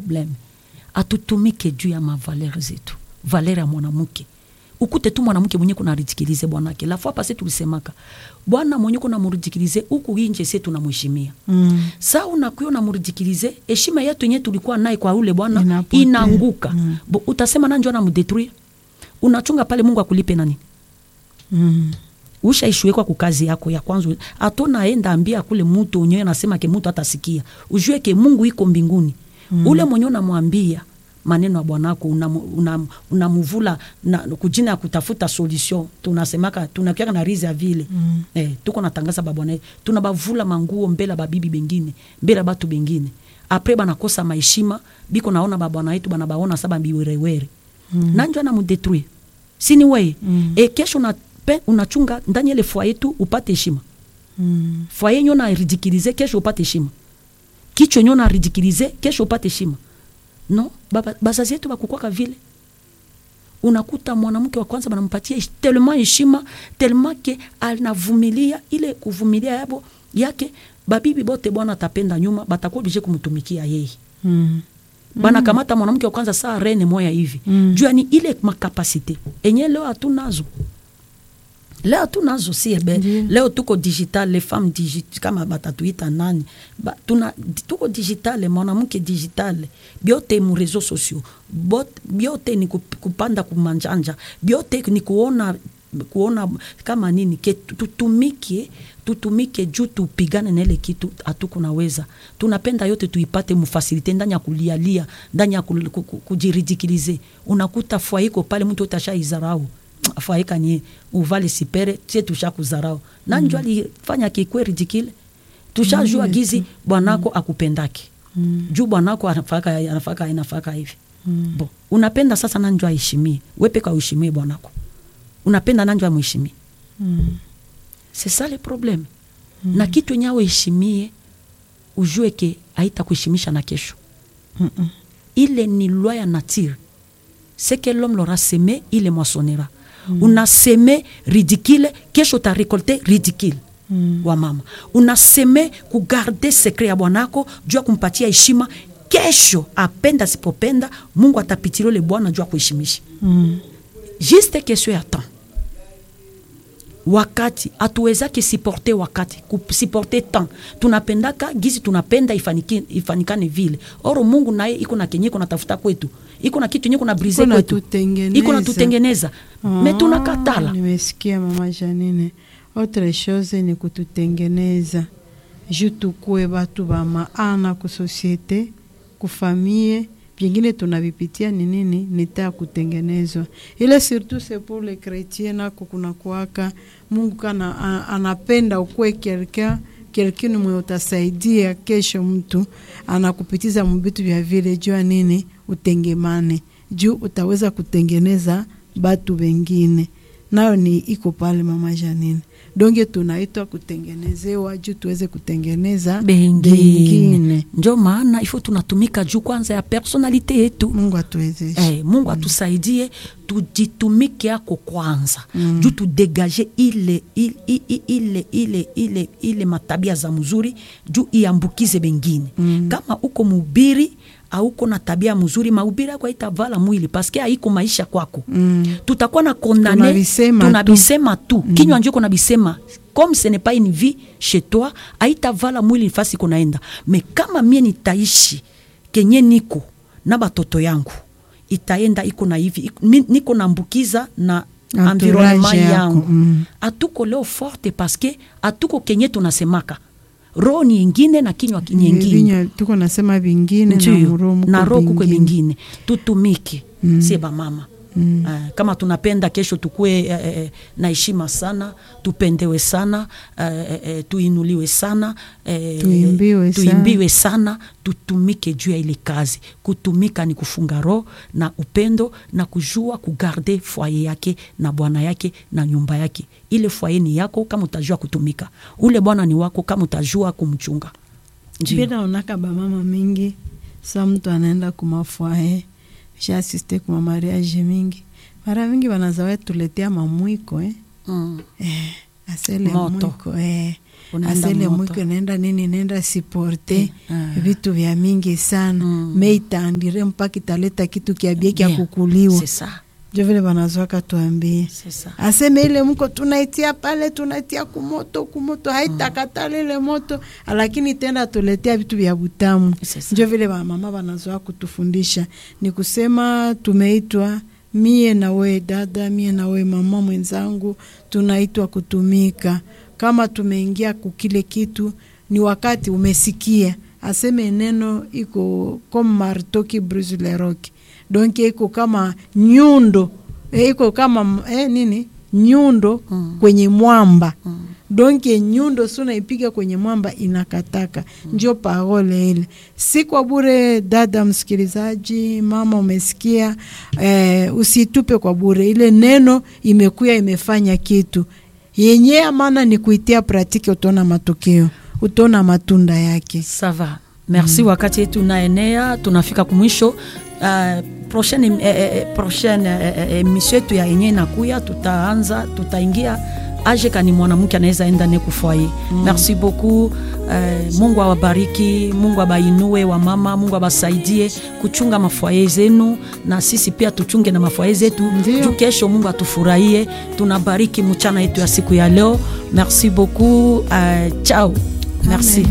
probleme atutumike juu ya mavalere zetu valere ya mwanamke ukute tu mwanamke mwenye kuna ridikilize bwanake la fois pase tulisemaka bwana mwenye kuna muridikilize huku inje se tunamheshimia Mm. sa unakuya unamuridikilize heshima yetu yenye tulikuwa naye kwa ule bwana Inapotea. inaanguka Mm. Bo, utasema nanjo anamudetruire unachunga pale mungu akulipe nani Mm. ushaishuekwa kukazi yako ya kwanza atonaenda ambia kule mutu unyewe nasema ke mutu atasikia ujue ke mungu iko mbinguni mm. ule mwenye unamwambia maneno ya bwanako unamuvula una, unamuvula na kujina ya kutafuta solution tunasemaka tunakiaka na rizi ya vile mm. eh, tuko natangaza babwana yetu. tunabavula manguo mbele ya babibi bengine mbele ya batu bengine apre banakosa maheshima biko naona babwana yetu banabaona sa babiwerewere mm. nanjo anamudetruire sini weye mm. e kesho una, pe, unachunga ndani ile fwaye tu upate heshima Mm. fwaye nyo naridikilize kesho upate heshima kichwa nyo naridikilize kesho upate heshima no baba, bazazi yetu bakukwaka vile unakuta mwanamke wa kwanza banampatia hesh- tellement heshima tellement ke anavumilia ile kuvumilia yabo yake babibi bote bwana atapenda nyuma batakuwa oblige kumtumikia yeye Mm. banakamata mwanamke wa kwanza saa rene moya hivi Mm. juu yani ile makapasite enye leo hatunazo leo hatunazo si ebe Ndiyo. leo tuko digital les femmes digit, kama batatuita nani ba, tuna, tuko digitale mwanamke digitale byote mu réseaux sociaux Bot, byote ni kup- kupanda kumanjanja byote ni kuona kuona kama nini ke tu- tutumike tutumike juu tupigane na ile kitu hatukunaweza tunapenda yote tuipate mufasilite ndani ya kulialia ndani ya kul- ku- ku- kujiridikilize unakuta fwaiko pale mtu yote ashaizarau fwaika ni uvale sipere sie tusha kuzarau na njo alifanya kikwe ridikile tushajua Mm, gizi bwanako akupendake Mm. juu bwanako anafaka anafaka anafaka hivi bo unapenda sasa nanjo aheshimie wepeka uheshimie bwanako unapenda nanjo amheshimie Mm. c'est ça le problème na kitu yenye aweheshimie ujue ke aita kuheshimisha na kesho Mm-mm. ile ni loi ya nature ce que l'homme l'aura semé il le moissonnera una seme ridicule kesho uta récolter ridicule Mm. wa mama una seme kugarde sekre ya bwanako juu ya kumpatia heshima kesho apenda sipopenda mungu atapitilio le bwana juu ya kuheshimisha Mm. juste question ya temps wakati hatuwezake siporte wakati kusiporte temps tunapendaka gizi tunapenda ifaniki, ifanikane vile oro mungu naye iko na kenye iko natafuta kwetu iko na kitu yenye kuna brise Iko na kwetu tutengeneza. iko na tutengeneza me tunakatala nimesikia mama Janine. Autre chose ni kututengeneza juu tukue batu ba maana ku societe ku famille vingine tunavipitia ni nini nita ya kutengenezwa ile surtout c'est pour les chrétiens nako kuna kuaka Mungu kana a- anapenda ukue quelqu'un quelqu'un mwe utasaidia kesho mtu anakupitiza mbitu vya vile jua nini utengemane juu utaweza kutengeneza batu wengine nayo ni iko pale mama Janine donge tunaitwa kutengenezewa juu tuweze kutengeneza bengine njo maana ifo tunatumika juu kwanza ya personalite yetu Mungu atuwezeshe Eh, mungu atusaidie tujitumike yako kwanza mm. juu tudegage ile ile, ile, ile, ile, ile, ile matabia za mzuri juu iambukize bengine mm. kama uko mubiri auko na tabia mzuri mahubiri yako haitavala mwili paske haiko maisha kwako Mm. tutakuwa na kondane Tunabisema tu. tunabisema tu mm. kinywa njo kunabisema comme ce n'est pas une vie chez toi haitavala mwili fasi kunaenda me kama mie nitaishi kenye niko na batoto yangu itaenda iko na hivi iko- mi- niko nambukiza na Entourage environnement yako, yangu mm. atuko leo forte paske atuko kenye tunasemaka roho ni ingine na kinywa ki- ni ingine Vinywa tuko nasema vingine na Ndiyo, muromo na kwa roho kukwe vingine. vingine tutumike mm. sie bamama Mm. Uh, kama tunapenda kesho tukue uh, uh, na heshima sana tupendewe sana uh, uh, tuinuliwe sana uh, Tuimbiwe sana. tuimbiwe sana tutumike juu ya ile kazi kutumika ni kufunga roho na upendo na kujua kugarde fwaye yake na bwana yake na nyumba yake ile fwaye ni yako kama utajua kutumika ule bwana ni wako kama utajua kumchunga Ndiyo. Pia naonaka bamama mingi sa mtu anaenda kumafwae shaasiste kuma mariage mingi mara mingi wanazawa tuletea mamwiko eh? mm. Eh, asele Moto. mwiko eh. Unaenda asele moto. mwiko naenda nini naenda siporte Ah. vitu vya mingi sana Mm. me itaandire mpaka italeta kitu kiabie kya Bien. kukuliwa C'est ça, njo vile wanazwaka tuambie c'est ça. aseme ile mko tunaitia pale tunaitia kumoto kumoto haitakatala ile moto lakini tena tuletea vitu vya butamu C'est ça. njo vile wamama wanazoa kutufundisha ni kusema tumeitwa mie na we dada mie na we mama mwenzangu tunaitwa kutumika kama tumeingia kukile kitu ni wakati umesikia aseme neno iko comme marteau qui brise le roc donc iko kama nyundo eh, iko kama eh, nini nyundo Mm. kwenye mwamba Mm. donke nyundo si unaipiga kwenye mwamba inakataka njo parole ile si kwa bure dada msikilizaji mama umesikia eh, usitupe kwa bure ile neno imekuya imefanya kitu yenye amana ni kuitia pratiki utaona matokeo utaona matunda yake Ça va. Merci wakati yetu unaenea, tunafika kumwisho. Uh, prochaine eh, eh, eh, prochaine eh, eh, emission yetu ya yenye inakuya, tutaanza tutaingia aje kani mwanamke anaweza enda ne kufwaye. Merci beaucoup. Uh, Mungu awabariki, Mungu abainue wa mama, Mungu abasaidie kuchunga mafwaye zenu, na sisi pia tuchunge na mafwaye zetu Ndio. juu kesho Mungu atufurahie. Tunabariki mchana yetu ya siku ya leo. Merci beaucoup. Uh, ciao. Merci.